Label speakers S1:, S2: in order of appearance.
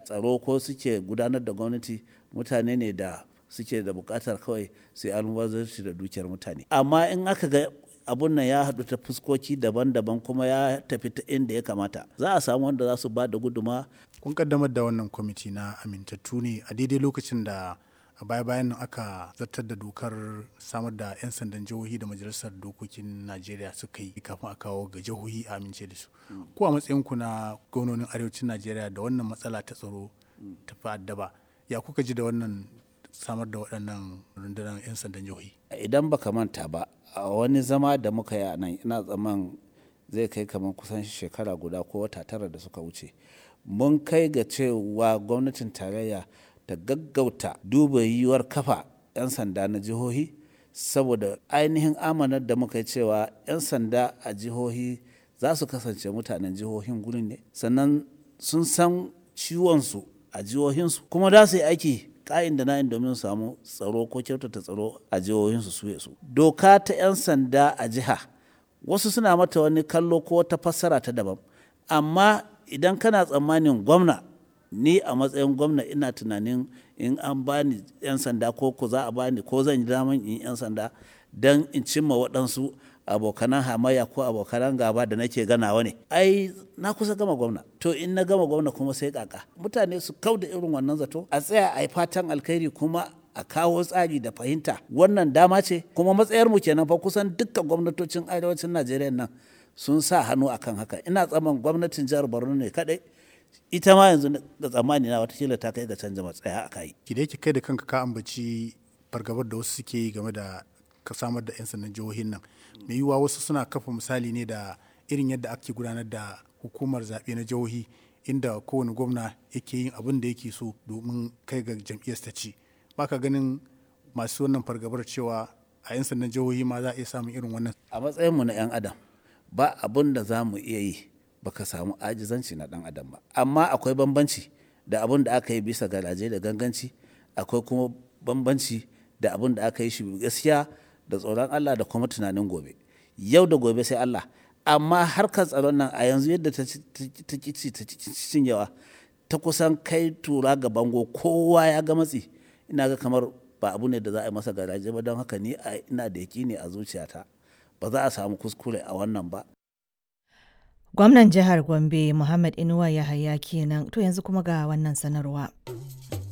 S1: tsaro ko suke gudanar da gwamnati mutane ne da suke da bukatar kawai sai almubazarci da dukiyar mutane amma in aka ga abun nan ya haɗu ta fuskoki daban-daban kuma ya tafi ta inda ya kamata za a samu wanda za su ba da guduma
S2: kun kaddamar da wannan kwamiti na amintattu ne a daidai lokacin da a baya-bayan nan aka zartar da dokar samar da 'yan sandan jihohi da majalisar dokokin najeriya suka yi kafin a kawo ga jihohi a amince da su ko a matsayinku na gwamnonin arewacin najeriya da wannan matsala ta tsaro ta fi addaba ya kuka ji da wannan samar da waɗannan rundunar 'yan sandan jihohi
S1: idan baka manta ba a wani zama da muka yi a nan ina tsaman zai kai kamar kusan shekara guda ko wata tara da suka wuce mun kai ga cewa gwamnatin tarayya ta gaggauta duba yiwuwar kafa 'yan sanda na jihohi saboda ainihin amanar da muka yi cewa 'yan sanda a jihohi za su kasance mutanen jihohin gurin ne sannan sun san ciwonsu a jihohinsu kuma za su yi aiki ka'in da na'in domin samu tsaro ko kyautata tsaro a jihohinsu su su doka ta 'yan sanda a jiha wasu suna mata wani kallo ko wata fassara ta daban amma idan kana tsammanin gwamna ni a matsayin gwamna ina tunanin in an bani 'yan sanda ko ko za a bani ko zan yi daman in 'yan sanda don in cimma waɗansu abokanan hamayya ko abokanan gaba da nake ganawa ne ai na kusa gama gwamna to in na gama gwamna kuma sai kaka mutane su kau da irin wannan zato a tsaya a yi fatan alkhairi kuma a kawo tsari da fahimta wannan dama ce kuma matsayar mu kenan fa kusan dukkan gwamnatocin arewacin najeriya nan sun sa hannu akan haka ina tsaman gwamnatin jihar borno ne kadai ita ma yanzu da tsammani na watakila ta kai ga canza matsaya a kai
S2: ki da kai da kanka ka ambaci fargabar da wasu suke yi game da ka samar da 'yan sandan jihohin nan mai yiwuwa wasu suna kafa misali ne da irin yadda ake gudanar da hukumar zaɓe na jihohi inda kowane gwamna yake yin abin da yake so domin kai ga jam'iyyar ta ci baka ganin masu wannan fargabar cewa a 'yan sandan jihohi ma za a iya samun irin wannan
S1: a matsayinmu na 'yan adam ba abin da za mu iya yi baka samu ajizanci na dan adam ba amma akwai bambanci da abin da aka yi bisa garaje da ganganci akwai kuma bambanci da abin da aka yi shi gaskiya da tsoron Allah da kuma tunanin gobe yau da gobe sai Allah amma harkar tsaron nan a yanzu yadda ta kici ta cinyewa ta kusan kai tura ga bango kowa ya ga matsi ina ga kamar ba abu ne da za a yi masa garaje ba don haka ni ina da ne a zuciyata ba za a samu kuskure a wannan ba
S3: Gwamnan jihar Gombe Muhammad Inuwa Yahaya kenan to yanzu kuma ga wannan sanarwa.